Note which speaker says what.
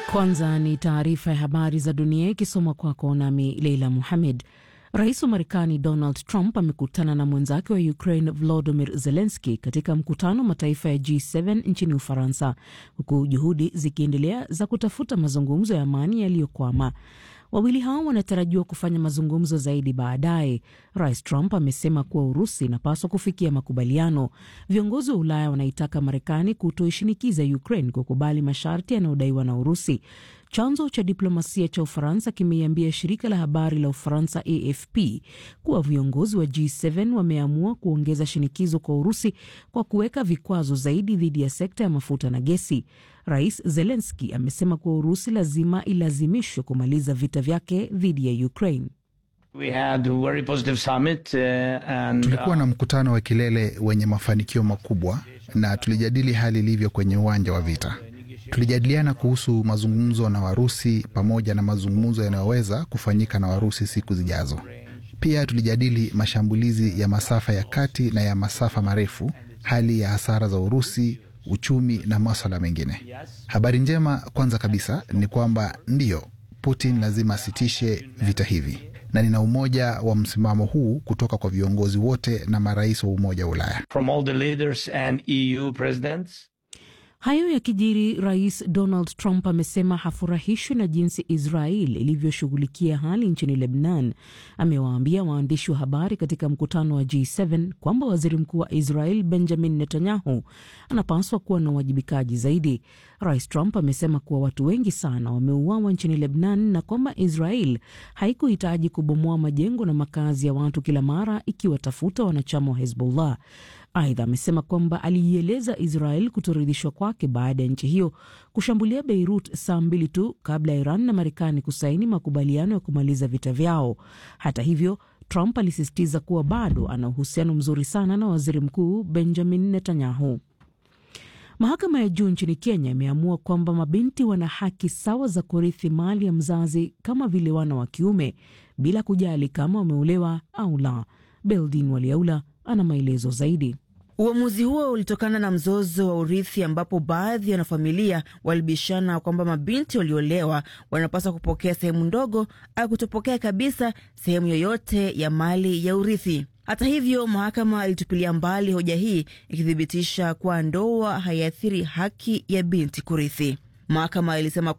Speaker 1: Kwanza ni taarifa ya habari za dunia ikisomwa kwako nami Leila Muhamed. Rais wa Marekani Donald Trump amekutana na mwenzake wa Ukraine Volodymyr Zelensky katika mkutano wa mataifa ya G7 nchini Ufaransa, huku juhudi zikiendelea za kutafuta mazungumzo ya amani yaliyokwama. Wawili hao wanatarajiwa kufanya mazungumzo zaidi baadaye. Rais Trump amesema kuwa Urusi inapaswa kufikia makubaliano. Viongozi wa Ulaya wanaitaka Marekani kutoishinikiza Ukraine kukubali masharti yanayodaiwa na Urusi. Chanzo cha diplomasia cha Ufaransa kimeiambia shirika la habari la Ufaransa AFP kuwa viongozi wa G7 wameamua kuongeza shinikizo kwa Urusi kwa kuweka vikwazo zaidi dhidi ya sekta ya mafuta na gesi. Rais Zelensky amesema kuwa Urusi lazima ilazimishwe kumaliza vita vyake dhidi ya Ukraine.
Speaker 2: We had a very positive summit, uh, and,
Speaker 3: Tulikuwa na mkutano wa kilele wenye mafanikio makubwa na tulijadili hali ilivyo kwenye uwanja wa vita. Tulijadiliana kuhusu mazungumzo na Warusi pamoja na mazungumzo yanayoweza kufanyika na Warusi siku zijazo. Pia tulijadili mashambulizi ya masafa ya kati na ya masafa marefu, hali ya hasara za Urusi, uchumi na maswala mengine. Habari njema kwanza kabisa ni kwamba ndiyo, Putin lazima asitishe vita hivi, na nina umoja wa msimamo huu kutoka kwa viongozi wote na marais wa Umoja wa Ulaya.
Speaker 2: from all the leaders and EU presidents.
Speaker 1: Hayo yakijiri, Rais Donald Trump amesema hafurahishwi na jinsi Israel ilivyoshughulikia hali nchini Lebanon. Amewaambia waandishi wa habari katika mkutano wa G7 kwamba waziri mkuu wa Israel Benjamin Netanyahu anapaswa kuwa na uwajibikaji zaidi. Rais Trump amesema kuwa watu wengi sana wameuawa nchini Lebanon na kwamba Israel haikuhitaji kubomoa majengo na makazi ya watu kila mara ikiwatafuta wanachama wa Hezbollah. Aidha, amesema kwamba aliieleza Israel kutoridhishwa kwake baada ya nchi hiyo kushambulia Beirut saa mbili tu kabla ya Iran na Marekani kusaini makubaliano ya kumaliza vita vyao. Hata hivyo, Trump alisisitiza kuwa bado ana uhusiano mzuri sana na waziri mkuu Benjamin Netanyahu. Mahakama ya juu nchini Kenya imeamua kwamba mabinti wana haki sawa za kurithi mali ya mzazi kama vile wana wa kiume bila kujali kama wameolewa au la. Beldin Waliaula ana maelezo zaidi.
Speaker 4: Uamuzi huo ulitokana na mzozo wa urithi ambapo baadhi ya wanafamilia walibishana kwamba mabinti waliolewa wanapaswa kupokea sehemu ndogo au kutopokea kabisa sehemu yoyote ya mali ya urithi. Hata hivyo, mahakama ilitupilia mbali hoja hii ikithibitisha kuwa ndoa haiathiri haki ya binti kurithi. Mahakama ilisema